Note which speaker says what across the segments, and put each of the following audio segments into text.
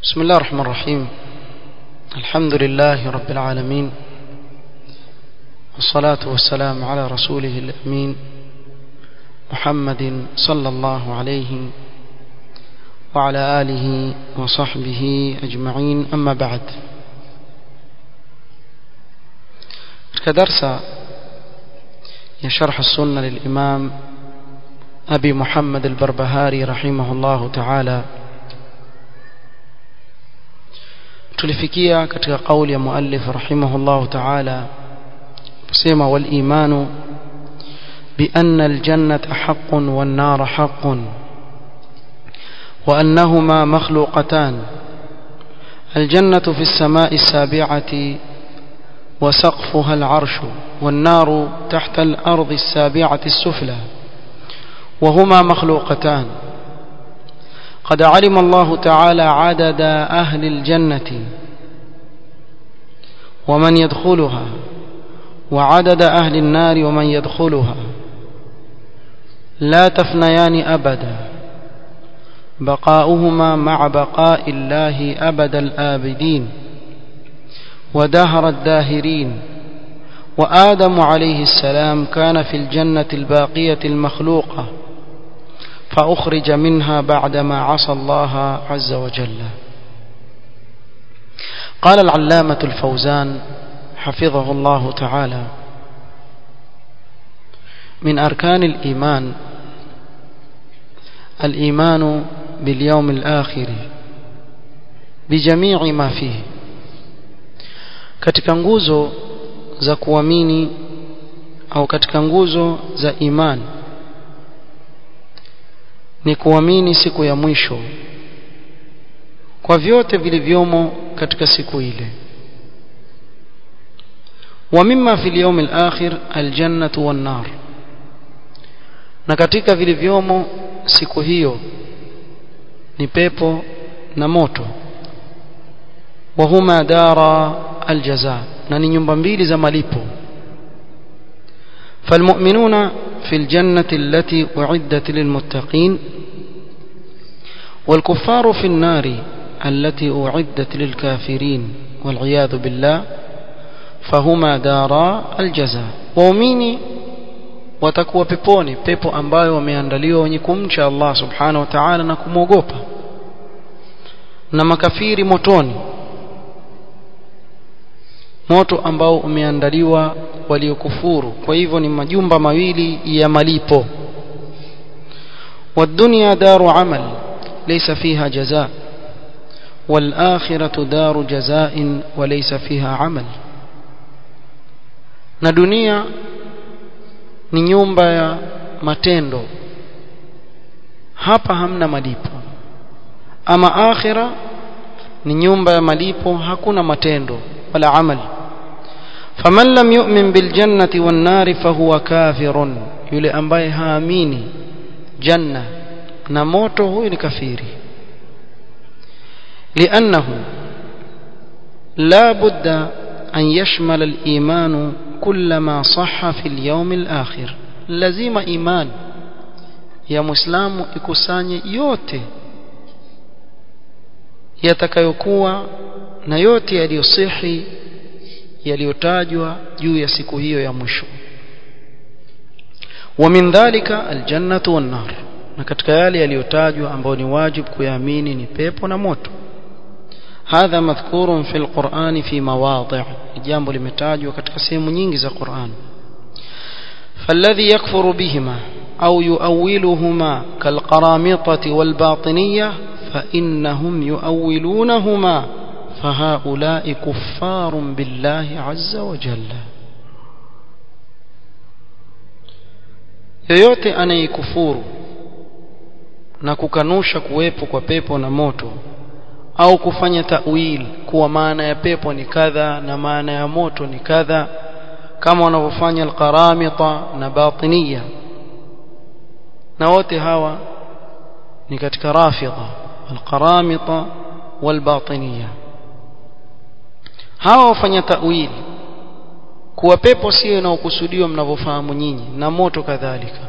Speaker 1: بسم الله الرحمن الرحيم الحمد لله رب العالمين والصلاة والسلام على رسوله الأمين محمد صلى الله عليه وعلى آله وصحبه أجمعين أما بعد كدرس يشرح السنة للإمام أبي محمد البربهاري رحمه الله تعالى tulifikia katika kauli ya muallif rahimahullah ta'ala kusema wal imanu bi anna al jannata haqqun wan nar haqqun wa annahuma makhluqatan al jannatu fi as-sama'i as-sabi'ati wa saqfuha al 'arshu wan naru tahta al ardi as-sabi'ati as-sufla وهما مخلوقتان قد علم الله تعالى عدد أهل الجنة ومن يدخلها وعدد أهل النار ومن يدخلها لا تفنيان أبدا بقاؤهما مع بقاء الله أبد الآبدين ودهر الداهرين وآدم عليه السلام كان في الجنة الباقية المخلوقة فأخرج منها بعدما عصى الله عز وجل قال العلامة الفوزان حفظه الله تعالى من أركان الإيمان الإيمان باليوم الآخر بجميع ما فيه katika nguzo za kuamini au katika nguzo za imani ni kuamini siku ya mwisho kwa vyote vilivyomo katika siku ile wa mimma fil yawm al-akhir al-jannatu wan-nar na katika vilivyomo siku hiyo ni pepo na moto wa huma dara al-jaza na ni nyumba mbili za malipo فالمؤمنون في الجنة التي أعدت للمتقين والكفار في النار التي أعدت للكافرين والعياذ بالله فهما دارا الجزاء waumini watakuwa peponi pepo ambayo wameandaliwa wenye kumcha Allah subhanahu wa ta'ala na kumwogopa na makafiri motoni moto ambao umeandaliwa waliokufuru kwa hivyo ni majumba mawili ya malipo والدنيا دار عمل ليس فيها جزاء والآخرة دار جزاء وليس فيها عمل na dunia ni nyumba ya matendo hapa hamna malipo ama akhira ni nyumba ya malipo hakuna matendo wala amali faman lam yu'min bil jannati wan nari fahuwa kafirun yule ambaye haamini janna na moto huyu ni kafiri لأنه لا بد أن يشمل الإيمان كل ما صح في اليوم الآخر لازم إيمان يا مسلم ikusanye yote yatakayokuwa na yote yaliyosihi yaliyotajwa juu ya siku hiyo ya mwisho wa min dhalika aljannatu wan nar na katika yale yaliyotajwa ambayo ni wajibu kuyaamini ni pepo na moto hadha madhkurun fil qur'an fi mawadhi' jambo limetajwa katika sehemu nyingi za Qur'an فالذي يكفر بهما أو يؤولهما كالقرامطة والباطنية فإنهم يؤولونهما فهؤلاء كفار بالله عز وجل yoyote anayekufuru na kukanusha kuwepo kwa pepo na moto au kufanya ta'wil kuwa maana ya pepo ni kadha na maana ya moto ni kadha kama wanavyofanya alqaramita na batiniya na wote hawa ni katika rafidha alqaramita walbatiniya hawa wafanya ta'wil kuwa pepo sio inaokusudiwa mnavyofahamu nyinyi na moto kadhalika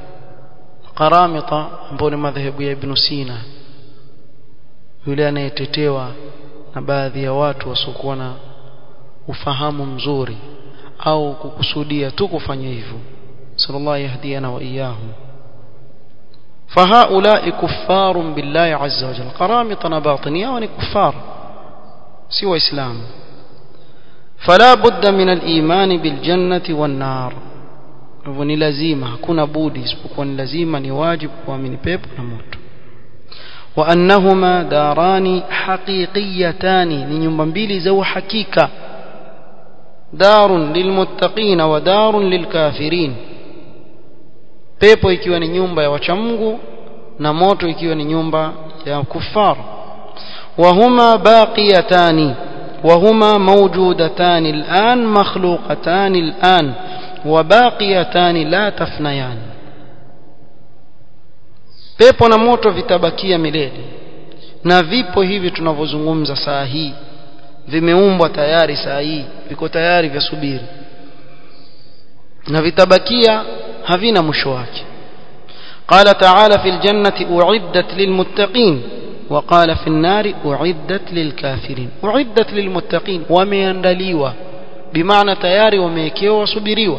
Speaker 1: qaramita ambao ni madhehebu ya ibn Sina yule anayetetewa na baadhi ya watu wasiokuwa na ufahamu mzuri au kukusudia tu kufanya hivyo sallallahu yahdiana wa iyahum فهؤلاء كفار بالله عز وجل قرامطة باطنية وان كفار سوى إسلام فلا بد من الإيمان بالجنة والنار ni lazima hakuna budi isipokuwa ni lazima ni wajibu kuamini pepo na moto wa annahuma darani haqiqiyatani ni nyumba mbili za uhakika darun lilmuttaqina wa darun lilkafirin pepo ikiwa ni nyumba ya wachamgu na moto ikiwa ni nyumba ya kufar وهما باقيتان وهما موجودتان الآن مخلوقتان الآن وباقيتان لا تفنيان pepo na moto vitabakia milele na vipo hivi tunavyozungumza saa hii vimeumbwa tayari saa hii viko tayari vyasubiri na vitabakia havina mwisho wake قال تعالى في الجنة أعدت للمتقين وقال في النار أعدت للكافرين أعدت للمتقين وميندليوا بمعنى تياري وميكيوا وصبريوا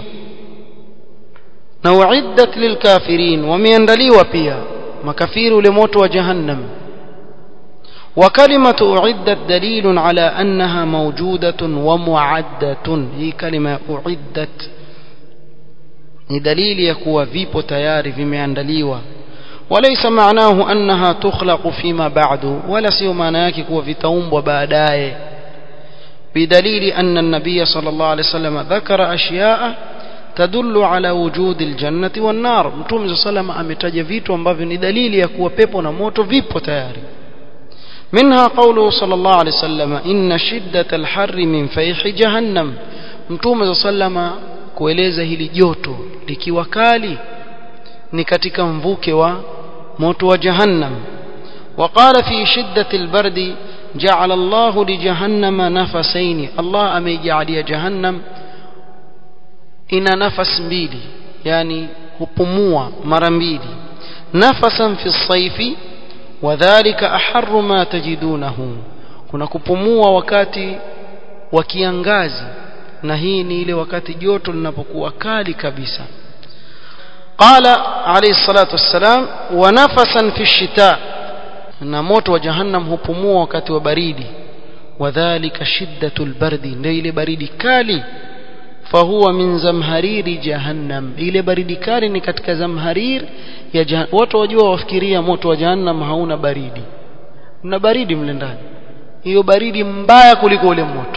Speaker 1: نوعدت للكافرين وميندليوا بيا مكافير لموت وجهنم وكلمة أعدت دليل على أنها موجودة ومعدة هي كلمة أعدت ni dalili ya kuwa vipo tayari vimeandaliwa وليس معناه أنها تخلق فيما بعد ولا سيو معنى yake kuwa vitaumbwa baadaye بدليل أن النبي صلى الله عليه وسلم ذكر أشياء تدل على وجود الجنة والنار متوم صلى الله عليه وسلم ametaja vitu ambavyo ni dalili ya kuwa pepo na moto vipo tayari منها قوله صلى الله عليه وسلم إن شدة الحر من فيح جهنم متوم صلى الله عليه وسلم kueleza hili joto likiwa kali ni katika mvuke wa moto wa jahannam وقال في شدة البرد جعل الله لجهنم نفسين الله أميجعل جهنم إن نفس mbili يعني hupumua mara mbili nafasan fi الصيف وذلك أحر ما تجدونه kuna kupumua wakati wa kiangazi na hii ni ile wakati joto linapokuwa kali kabisa قال عليه الصلاة والسلام ونفسا في الشتاء na moto wa jahannam hupumua wakati wa baridi wadhālika shiddatul bardi ndio ile baridi kali fahuwa min zamhariri jahannam ile baridi kali ni katika zamharir ya jahannam watu wajua wafikiria moto wa jahannam hauna baridi mna baridi mle ndani hiyo baridi mbaya kuliko ule moto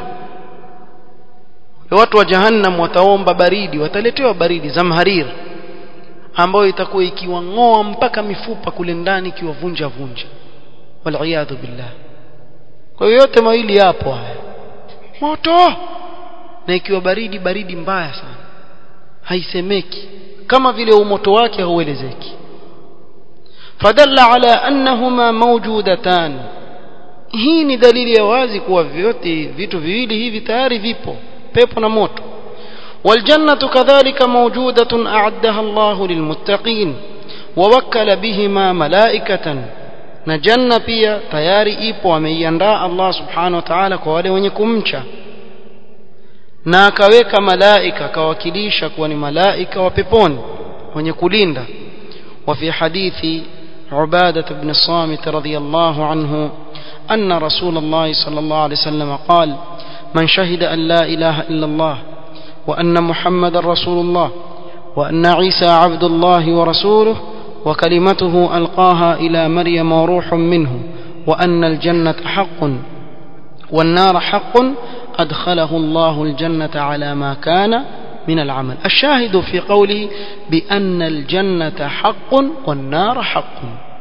Speaker 1: watu wa jahannam wataomba baridi wataletewa baridi zamharir ambayo itakuwa ikiwang'oa mpaka mifupa kule ndani ikiwavunja vunja waliyadhu billah kwa hiyo yote mawili yapo haya moto na ikiwa baridi baridi mbaya sana haisemeki kama vile umoto wake hauelezeki fadalla ala annahuma mawjudatan hii ni dalili ya wazi kuwa vyote vitu viwili hivi tayari vipo pepo na moto والجنة كذلك موجودة أعدها الله للمتقين ووكل بهما ملائكة نجنة بيا تياري إيبو ومياندا الله سبحانه وتعالى كوالي ونكمشا na akaweka malaika akawakilisha kuwa ni malaika wa peponi wenye kulinda وفي حديث عبادة بن الصامت رضي الله عنه أن رسول الله صلى الله عليه وسلم قال من شهد أن لا إله إلا الله وأن محمد رسول الله وأن عيسى عبد الله ورسوله وكلمته ألقاها إلى مريم وروح منه وأن الجنة حق والنار حق أدخله الله الجنة على ما كان من العمل الشاهد في قوله بأن الجنة حق والنار حق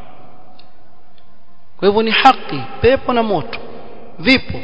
Speaker 1: ويبني حقي بيبو نموت vipo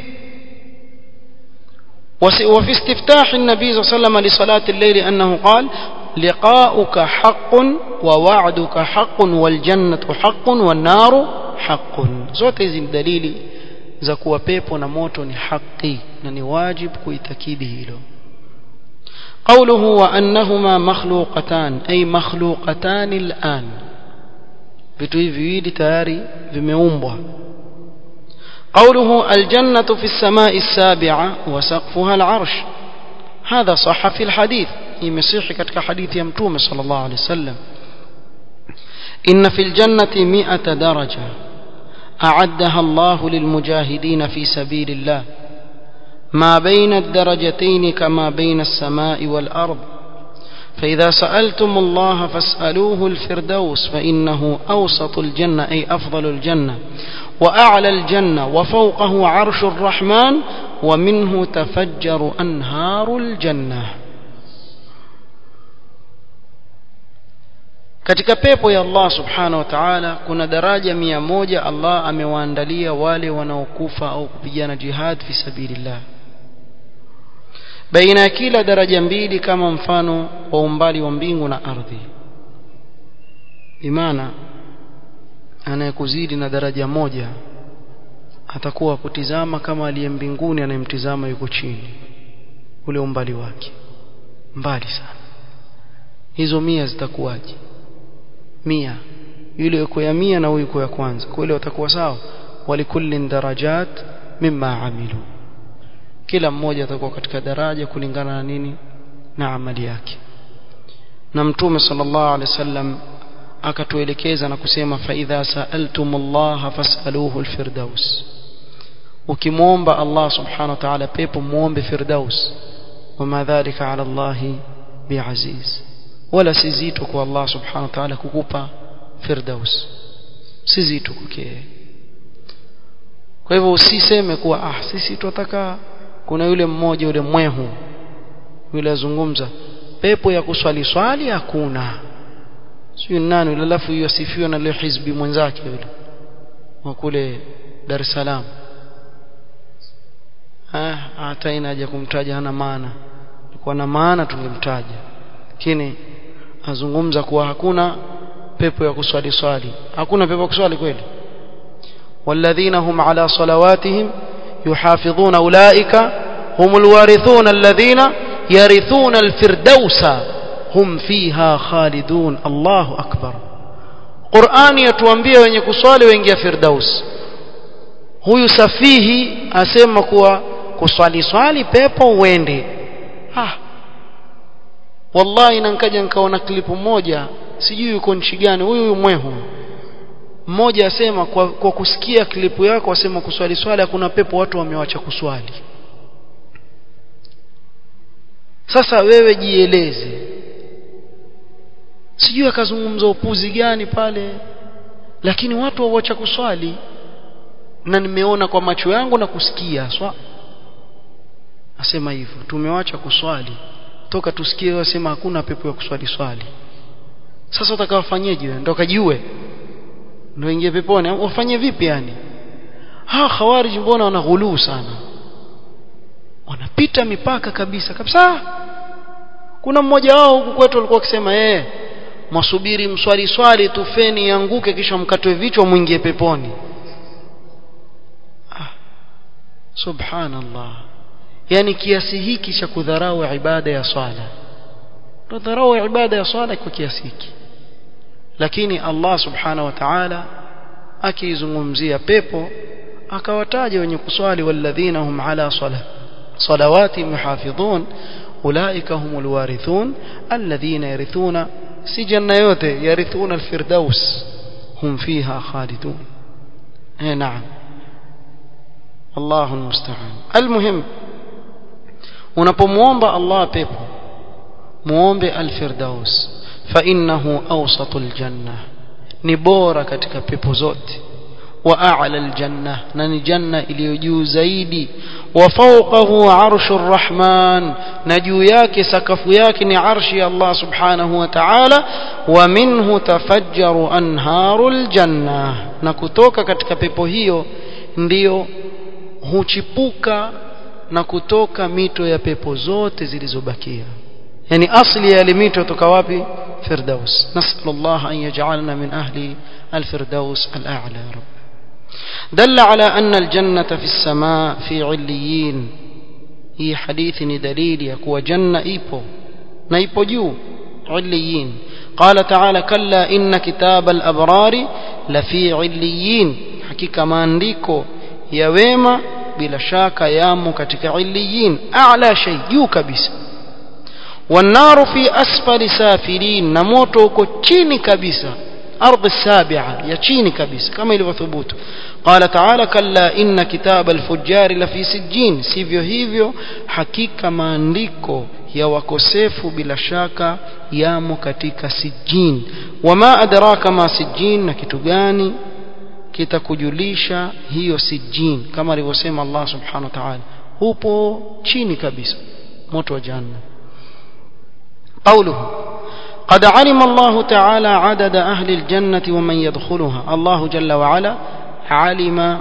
Speaker 1: وفي استفتاح النبي صلى الله عليه وسلم لصلاة الليل أنه قال لقاؤك حق ووعدك حق والجنة حق والنار حق zote hizi dalili za kuwa pepo na moto ni haki na ni wajibu kuitakidi hilo قوله وأنهما مخلوقتان أي مخلوقتان الآن vitu hivi viwili tayari vimeumbwa قوله الجنة في السماء السابعة وسقفها العرش هذا صح في الحديث يمسيح كتك حديث يمتوم صلى الله عليه وسلم إن في الجنة مئة درجة أعدها الله للمجاهدين في سبيل الله ما بين الدرجتين كما بين السماء والأرض فإذا سألتم الله فاسألوه الفردوس فإنه أوسط الجنة أي أفضل الجنة وأعلى الجنة وفوقه عرش الرحمن ومنه تفجر أنهار الجنة katika pepo ya Allah subhanahu wa ta'ala kuna daraja mia moja Allah amewaandalia wale wanaokufa au kupigana jihad fi sabilillah baina ya kila daraja mbili kama mfano wa umbali wa mbingu na ardhi imana anayekuzidi na daraja moja atakuwa kutizama kama aliye mbinguni anayemtizama yuko chini ule umbali wake mbali sana hizo mia zitakuwaje mia yule yuko ya mia na huyu yuko ya kwanza kwa ile watakuwa sawa walikullin darajat mimma amilu kila mmoja atakuwa katika daraja kulingana na nini na amali yake na mtume sallallahu alaihi wasallam akatuelekeza na kusema fa idha sa'altumullaha fas'aluhu alfirdaus ukimwomba Allah subhanahu wa ta'ala pepo muombe firdaus wama dhalika ala Allah biaziz wala si zito kwa Allah subhanahu wa ta'ala kukupa firdaus si zito kwake kwa hivyo usiseme kuwa ah sisi tunataka kuna yule mmoja yule mwehu yule azungumza pepo ya kuswali swali hakuna sio nani yule alafu hiyo asifiwa na leo hizbi mwenzake yule wa kule Dar es Salaam ah hata ina haja kumtaja hana maana kwa na maana tungemtaja lakini azungumza kuwa hakuna pepo ya kuswali swali hakuna pepo ya kuswali kweli والذين هم على صلواتهم يحافظون أولئك هم الوارثون الذين يرثون الفردوس هم فيها خالدون الله أكبر قرآن يتوانبيه wenye kuswali waingia firdaus huyu safihi asema kuwa kuswali swali pepo uende ah wallahi nankaja nikaona klipu moja sijui yuko nchi gani huyu huyu mwehu mmoja asema kwa, kwa kusikia klipu yako asema kuswali swali hakuna pepo watu wamewacha kuswali sasa wewe jieleze sijui akazungumza upuzi gani pale lakini watu wawacha kuswali na nimeona kwa macho yangu na kusikia swa asema hivyo tumewacha kuswali toka tusikie wasema hakuna pepo ya kuswali swali sasa utakawafanyeje ndio kajiue ndio ingie peponi wafanye vipi yani ha khawarij mbona wanaghuluu sana wanapita mipaka kabisa kabisa kuna mmoja wao huku kwetu alikuwa akisema eh mwasubiri mswali swali tufeni yanguke kisha mkatwe vichwa mwingie peponi ah, subhanallah yani kiasi hiki cha kudharau ibada ya swala tudharau ibada ya swala kwa kiasi hiki lakini Allah subhanahu wa ta'ala akizungumzia pepo akawataja wenye kuswali walladhina hum ala salah salawati muhafidhun ulaika humul warithun alladhina yarithuna si janna yote yarithuna alfirdaus hum fiha khalidun eh naam Allahu almusta'an almuhim unapomuomba Allah pepo muombe alfirdaus fa innahu awsatul janna ni bora katika pepo zote wa a'la aljanna na ni janna iliyo juu zaidi wa fawqahu arshur rahman na juu yake sakafu yake ni arshi ya Allah subhanahu wa ta'ala wa minhu tafajjaru anharul janna na kutoka katika pepo hiyo ndiyo huchipuka na kutoka mito ya pepo zote zilizobakia yani asli ya mito toka wapi firdaus nasallallahu an yaj'alna min ahli alfirdaus al'a'la ya rab دل على أن الجنة في السماء في عليين هي حديث دليل يكوى جنة إيبو نيبو جو عليين قال تعالى كلا إن كتاب الأبرار لفي عليين حقيقة ما أنديكو ya wema bila shaka yamo katika illiyin a'la shay juu kabisa والنار في أسفل سافلين نموت uko chini kabisa أرض السابعة ya chini kabisa kama ilivyothubutu قال تعالى كلا إن كتاب الفجار لفي سجين sivyo hivyo hakika maandiko ya wakosefu bila shaka yamo katika sijin wama adraka ma sijin na kitu gani kitakujulisha hiyo sijin kama alivyosema Allah subhanahu wa ta'ala upo chini kabisa moto wa jahannam قوله قد علم الله تعالى عدد أهل الجنة ومن يدخلها الله جل وعلا علم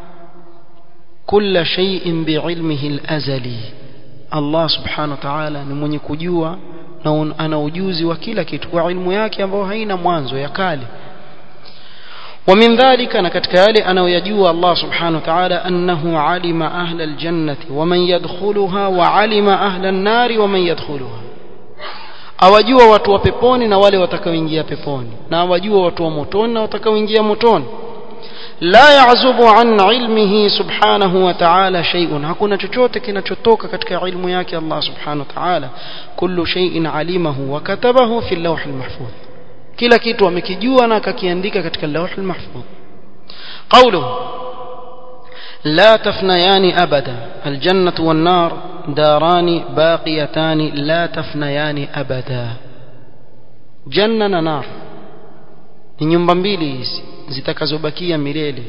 Speaker 1: كل شيء بعلمه الأزلي الله سبحانه وتعالى ni mwenye kujua na ana ujuzi wa kila kitu kwa ilmu yake ambayo haina mwanzo ya kale ومن ذلك أنا كتكالي أنا ويجوى الله سبحانه وتعالى أنه علم أهل الجنة ومن يدخلها وعلم أهل النار ومن يدخلها awajua watu wa peponi na wale watakaoingia peponi na awajua watu wa motoni na watakaoingia motoni la ya'zubu an ilmihi subhanahu wa ta'ala shay'un hakuna chochote kinachotoka katika ilmu yake Allah subhanahu wa ta'ala kullu shay'in alimahu wa katabahu fi al-lawh al-mahfuz kila kitu amekijua na akakiandika katika al-lawh al-mahfuz qawluhu لا تفنيان أبدا الجنة والنار داران باقيتان لا تفنيان أبدا جنة نار ni nyumba mbili hizi zitakazobakia milele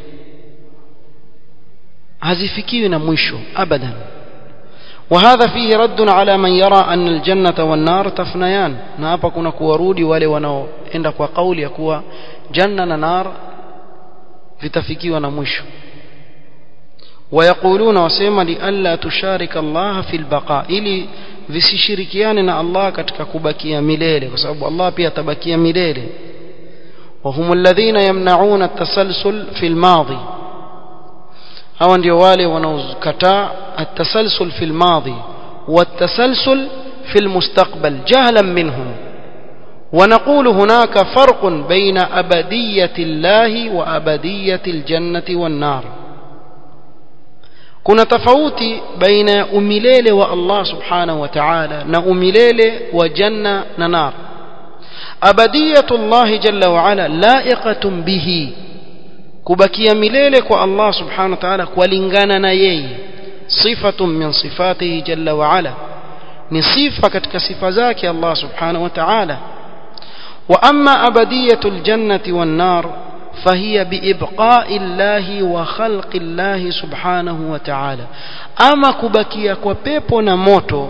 Speaker 1: hazifikiwi na mwisho abadan وهذا فيه رد على من يرى أن الجنة والنار تفنيان na hapa kuna kuwarudi wale wanaoenda kwa kauli ya kuwa janna na nar vitafikiwa na mwisho ويقولون وسيما لئلا تشارك الله في البقاء ili visishirikiane na Allah katika kubakia milele kwa sababu Allah pia atabakia milele وهم الذين يمنعون التسلسل في الماضي hawa ndio wale wanaokataa التسلسل في الماضي والتسلسل في المستقبل جهلا منهم ونقول هناك فرق بين أبدية الله وأبدية الجنة والنار kuna tofauti baina ya umilele wa Allah subhanahu wa ta'ala na umilele wa janna na nar abadiyatu Allah jalla wa ala la'iqatun bihi kubakia milele kwa Allah subhanahu wa ta'ala kulingana na yeye sifatun min sifatihi jalla wa ala ni sifa katika sifa zake Allah subhanahu wa ta'ala wa amma abadiyatu aljannati wan nar فهي بإبقاء الله وخلق الله سبحانه وتعالى أما كبكيا كوبيبو نموتو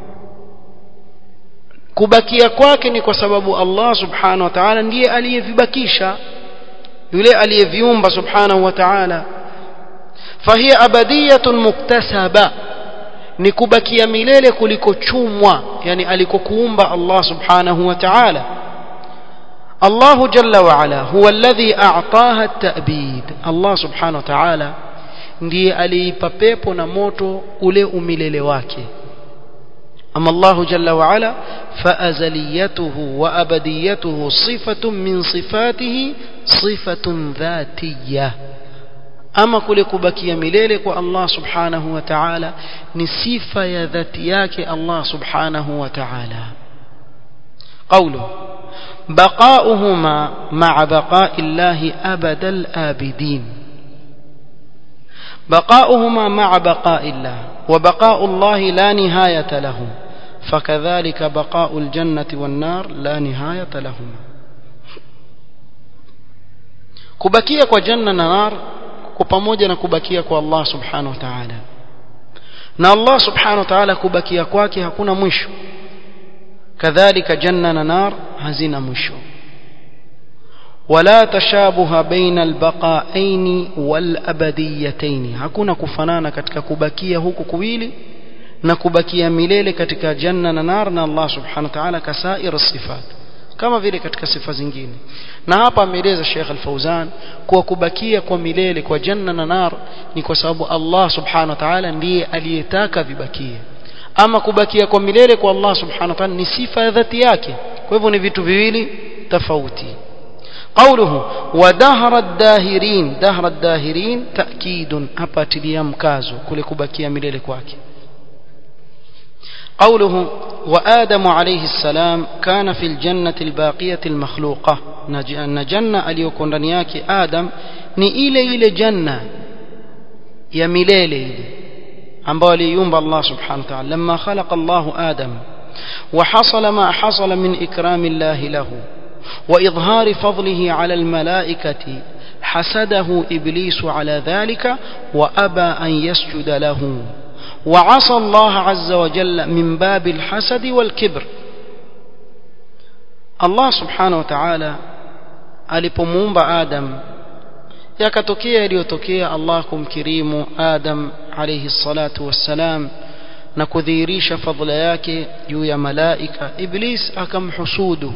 Speaker 1: kubakia kwake ni kwa sababu Allah subhanahu wa ta'ala ndiye aliyevibakisha yule aliyeviumba subhanahu wa ta'ala fahiya abadiyatun muktasaba ni kubakia milele kuliko chumwa yani alikokuumba Allah subhanahu wa ta'ala الله جل وعلا هو الذي أعطاها التأبيد الله سبحانه وتعالى ndiye aliipa pepo na moto ule umilele wake ama Allah jalla wa ala faazaliyatuhu wa abadiyatuhu sifatun min sifatihi sifatun dhatiyya ama kule kubakia milele kwa Allah subhanahu wa ta'ala ni sifa ya dhati yake Allah subhanahu wa ta'ala qawluhu بقاؤهما مع بقاء الله أبد الآبدين بقاؤهما مع بقاء الله وبقاء الله لا نهاية له فكذلك بقاء الجنة والنار لا نهاية لهما kubakia kwa janna na nar kwa pamoja na kubakia kwa Allah subhanahu wa ta'ala na Allah subhanahu wa ta'ala kubakia kwake hakuna mwisho kadhalika janna na nar hazina mwisho wala tashabuha baina albaqaini walabadiyataini hakuna kufanana katika kubakia huku kuwili na kubakia milele katika janna na nar na Allah subhanahu wa ta'ala kasair sifat kama vile katika sifa zingine na hapa ameeleza Sheikh Al-Fauzan kuwa kubakia kwa milele kwa janna na nar ni kwa sababu Allah subhanahu wa ta'ala ndiye aliyetaka vibakie ama kubakia kwa milele kwa Allah subhanahu wa ta'ala ni sifa ya dhati yake kwa hivyo ni vitu viwili tofauti قوله ودهر الداهرين دهر الداهرين تأكيد أباتليا مكازو كل كبكيا مليل كواكي قوله وآدم عليه السلام كان في الجنة الباقية المخلوقة أن جنة اليكون رنياك آدم ni ile ile janna ya milele ile ambayo aliumba Allah subhanahu wa ta'ala lamma khalaqa Allah Adam wa hasala ma hasala min ikrami Allah lahu wa idhari fadlihi ala almalaikati حسده إبليس على ذلك وأبى أن يسجد له وعصى الله عز وجل من باب الحسد والكبر الله سبحانه وتعالى alipomuumba Adam yakatokea yaliyotokea Allah kumkirimu Adam alayhi salatu wassalam na kudhihirisha fadhila yake juu ya malaika Iblis akamhusudu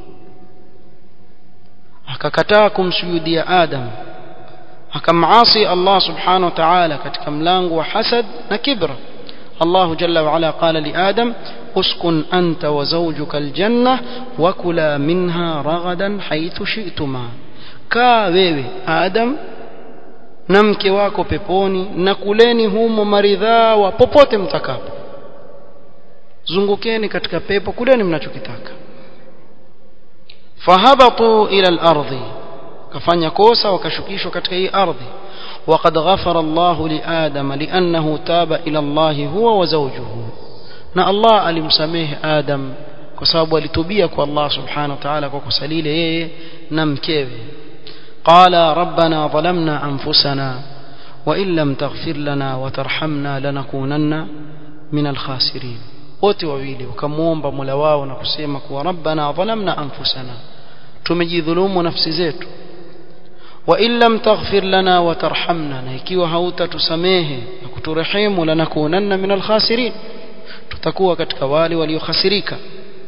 Speaker 1: akakataa kumsujudia Adam akamasi Allah subhanahu wa ta'ala katika mlango wa hasad na kibra الله جل وعلا قال لآدم اسكن أنت وزوجك الجنة وكلا منها رغدا حيث شئتما kaa wewe Adam na mke wako peponi na kuleni humo maridhawa popote mtakapo zungukeni katika pepo kuleni mnachokitaka fahabatu ila al-ardhi kafanya kosa wakashukishwa katika hii ardhi وقد غفر الله لآدم لأنه تاب إلى الله هو وزوجه na Allah alimsamehe Adam kwa sababu alitubia kwa Allah subhanahu wa ta'ala kwa kusalile yeye na mkewe qala rabbana zalamna anfusana wa in lam taghfir lana wa tarhamna lanakunanna min alkhasirin wote wawili wakamuomba Mola wao na kusema kuwa rabbana zalamna anfusana tumejidhulumu nafsi zetu wa in lam taghfir lana wa tarhamna na ikiwa hautatusamehe na kuturehemu lanakunanna min alkhasirin tutakuwa katika wale waliokhasirika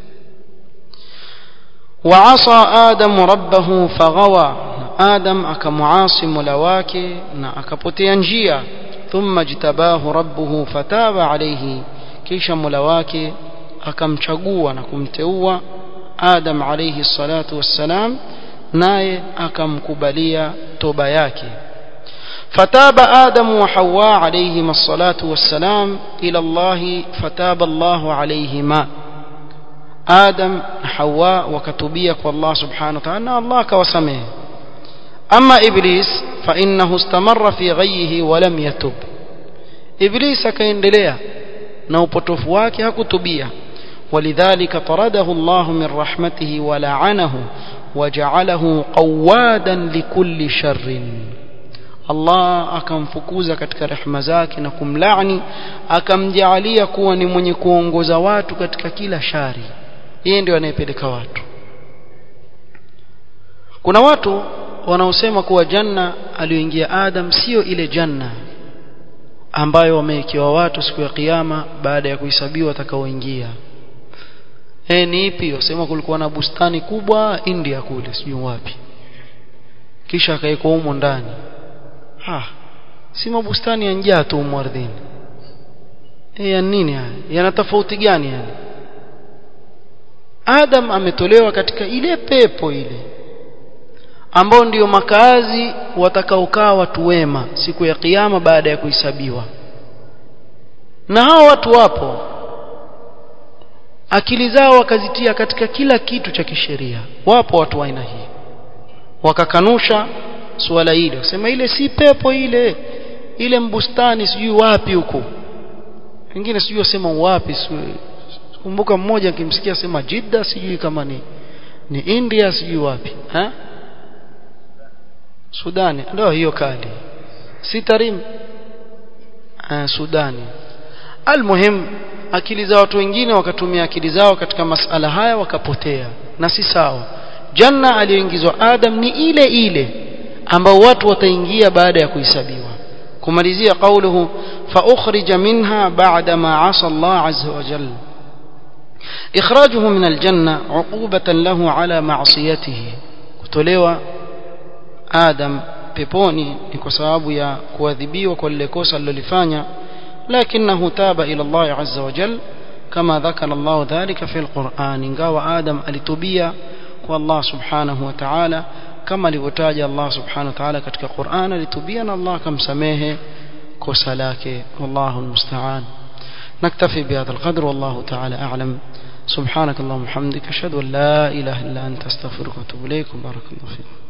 Speaker 1: وعصى آدم ربه فغوى آدم أكمعاصي ملواك أكبتي njia ثم اجتباه ربه فتاب عليه kisha mola wake akamchagua na kumteua Adam alayhi salatu wassalam naye akamkubalia toba yake فتاب آدم وحواء عليهما الصلاة والسلام إلى الله فتاب الله عليهما آدم حواء وكتبيك والله سبحانه وتعالى الله كوسمه أما إبليس فإنه استمر في غيه ولم يتب إبليس كيندليا نوبطف واكي هكتبيا ولذلك طرده الله من رحمته ولعنه وجعله قوادا لكل شر Allah akamfukuza katika rehema zake na kumlaani akamjaalia kuwa ni mwenye kuongoza watu katika kila shari yeye ndio anayepeleka watu kuna watu wanaosema kuwa janna aliyoingia Adam sio ile janna ambayo wamewekewa watu siku ya kiyama baada ya kuhesabiwa watakaoingia eh ni ipi wasema kulikuwa na bustani kubwa India kule sijui wapi kisha akaekwa humo ndani ha si mabustani ya njaa tu ardhini e ya nini haya yana tofauti gani yani Adam ametolewa katika ile pepo ile ambao ndiyo makazi watakaokaa watu wema siku ya kiyama baada ya kuhesabiwa na hao watu wapo akili zao wakazitia katika kila kitu cha kisheria wapo watu wa aina hii wakakanusha suala hili wasema ile si pepo ile ile mbustani sijui wapi huko wengine sijui wasema wapi kumbuka mmoja akimsikia sema Jidda sijui kama ni ni India sijui wapi ha Sudani ndio hiyo kali si Tarim ah, Sudani almuhim akili za watu wengine wakatumia akili zao katika masala haya wakapotea na si sawa janna aliyoingizwa Adam ni ile ile ambao watu wataingia baada ya kuhesabiwa kumalizia kauluhu fa ukhrija minha ba'da ma 'asa Allah 'azza wa jalla إخراجه من الجنة عقوبة له على معصيته kutolewa Adam peponi ni kwa sababu ya kuadhibiwa kwa lile kosa alilofanya lakinahu taba ila Allah azza wa jal kama dhakara Allah dhalika fi alquran ingawa Adam alitubia kwa Allah subhanahu wa ta'ala kama alivyotaja Allah subhanahu wa ta'ala katika Qur'an alitubia na Allah akamsamehe kosa lake wallahu almusta'an نكتفي بهذا القدر والله تعالى أعلم سبحانك اللهم وبحمدك أشهد أن لا إله إلا أنت أستغفرك وأتوب إليك وبارك الله فيكم